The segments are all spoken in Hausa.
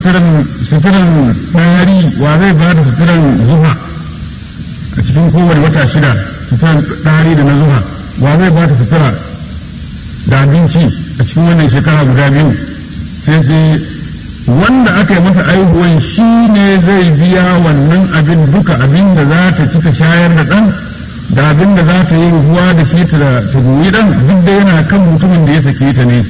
suturan ɗari wa zai ba da suturan zuha a cikin kowane wata shida suturan ɗari da na zuha wa zai ba da sutura da abinci a cikin wannan shekara guda biyu sai sai wanda aka yi masa aihuwan shi ne zai biya wannan abin duka abin da za ta ci ta shayar da ɗan da abin da za ta yi ruhuwa da shi ta goyi ɗan duk da yana kan mutumin da ya sake ta ne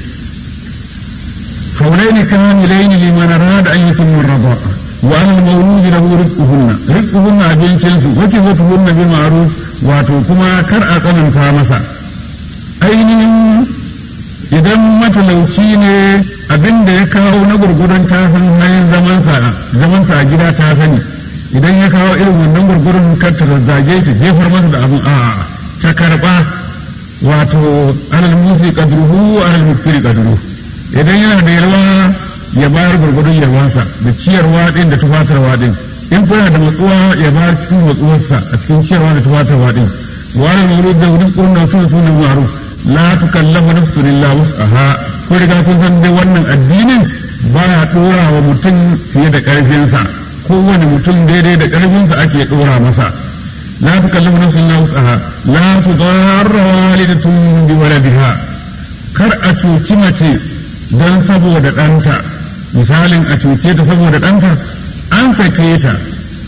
فولين كاملين لمن أراد أن يتم الرضاء وعلى المولود له رزقهن رزقهن أبين شنسو وكفتهن بالمعروف واتوكما كرأ قمن فامسا ainihin idan matalauci ne abin da ya kawo na gurgurun ta san hanyar zamansa a gida ta sani idan ya kawo irin wannan gurgurun kar ta zazzage ta jefar masa da abin a ta karba wato alal musi kadruhu alal mufiri kadruhu idan yana da yalwa ya bayar gurgudun yalwansa da ciyarwa din da tufatarwa din in kuna da matsuwa ya bayar cikin matsuwarsa a cikin ciyarwa da tufatarwa din wani mawuru da wurin kurna su su ne maru la tukallamu nafsun illa wus'aha ko riga kun san dai wannan addinin ba ya dora wa mutum fiye da karfinsa kowane mutum daidai da karfinsa ake dora masa la tukallamu nafsun illa wus'aha la tudarra walidatun bi waladiha kar a cuci mace don saboda ɗanta misalin a cuce ta saboda ɗanta an sake ta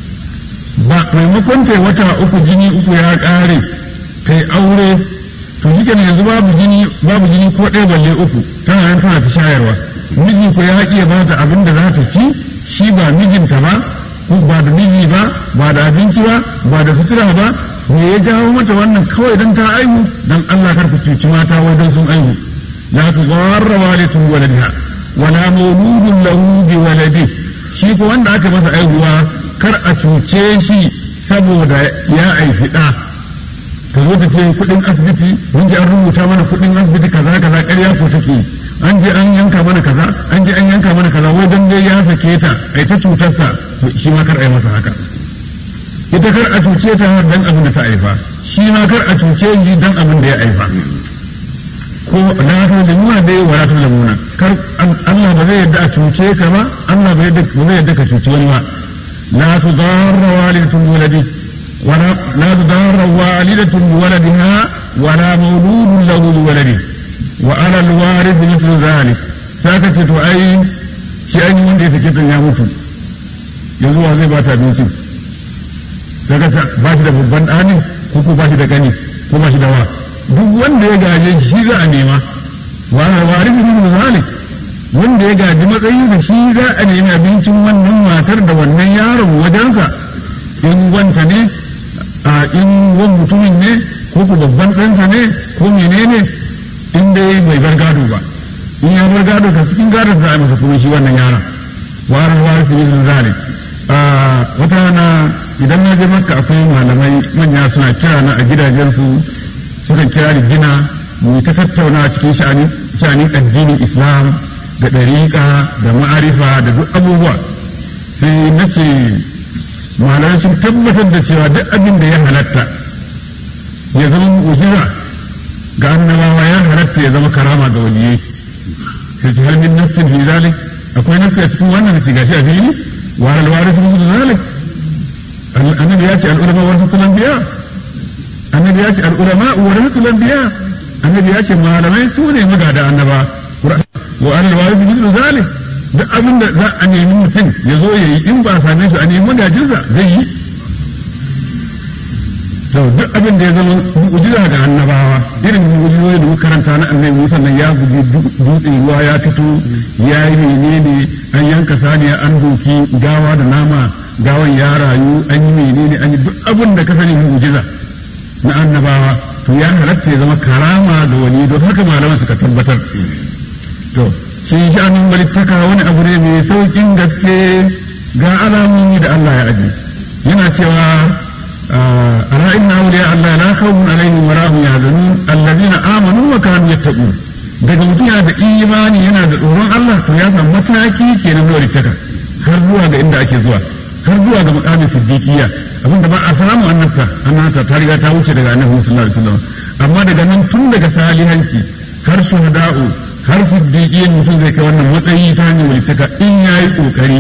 ba maimakon ta wata uku jini uku ya ƙare ta yi aure to shi yanzu babu jini babu jini ko ɗaya balle uku tana nan tana ta shayarwa miji ko ya haƙi ya ba ta abin da za ta ci shi ba mijinta ba ko ba da miji ba ba da abinci ba ba da sutura ba me ya jawo mata wannan kawai don ta aihu don Allah kar ku cuci mata wajen sun aihu لا تضار والدة ولدها ولا مولود له بولده shi ko wanda aka masa aihuwa kar a cuce shi saboda ya aifi ɗa ta zo ta ce kuɗin asibiti mun ji an rubuta mana kuɗin asibiti kaza kaza ƙarya ko take an je an yanka mana kaza an je an yanka mana kaza wai dan dai ya sake ta ai ta cutarsa shi ma kar a yi masa haka ita kar a cuce ta dan abin da ta aifa shi ma kar a cuce shi dan abin da ya aifa ko la tulimuna dai wa la tulimuna kar Allah ba zai yadda a cuce ka ba Allah ba yadda ba zai yadda ka cuci wani ba la tudarra walidatun waladi wala la tudarra walidatun waladiha wala mawludun lahu bi waladi wa ala alwarith mithlu dhalik saka ce to ai shi ai wanda ya sake ta ya mutu yanzu wa zai ba ta abinci saka ba shi da babban ɗani ko ko ba shi da gani ko ba shi da wa duk wanda ya gaje shi za a nema wa wari bin zalik wanda ya gaji matsayin da shi za a nemi abincin wannan matar da wannan yaron wajensa in wanta ne a in wan mutumin ne ko ku babban ɗansa ne ko menene in dai bai bar gado ba in ya bar gado ka cikin gadon za a masa kuma shi wannan yaron wari wari bin zalik wata rana idan na je makka akwai malamai manya suna kira na a gidajensu sukan kira da gina mu ta tattauna cikin sha'anin addinin islam da ɗariƙa da ma'arifa da duk abubuwa sai na ce malamai sun tabbatar da cewa duk abin da ya halatta ya zama mu'jiza ga annabawa ya halatta ya zama karama ga waliyai sai ta hannun nassin fi zalik akwai nassi a cikin wannan da gashi a fili wa alwari su musu zalik annabi ya ce al'ulama wani sunan biya annabi ya ce al'ulama warasatul anbiya annabi ya ce malamai su ne magada annaba wa alal warisi mislu zalik duk abin da za a nemi mutum ya zo ya yi in ba a same shi a nemi magajinsa zai yi to duk abin da ya zama mu'jiza ga annabawa irin mu'jizoyi da muka karanta na annabi Musa nan ya bugi dutse ruwa ya fito ya yi menene an yanka saniya an doki gawa da nama gawan ya rayu an yi menene an yi duk abin da ka sani mu'jiza na annabawa to ya halatta ya zama karama ga wani don haka malaman suka tabbatar to shi sha'anin walittaka wani abu ne mai saukin gaske ga alamomi da Allah ya aji yana cewa ala inna awliya Allah la khawfun alaihim wa lahum yahzanun allazina amanu wa kanu yattaqun daga mutum yana da imani yana da tsoron Allah to ya san mataki kenan na walittaka har zuwa ga inda ake zuwa har zuwa ga makamin siddiqiyya abinda ba a samu annabta annabta ta riga ta wuce daga annabi sallallahu alaihi wasallam amma daga nan tun daga salihanci har shuhada'u har siddiqiyyan mutum zai kai wannan matsayi ta hanyar walittaka in yayi kokari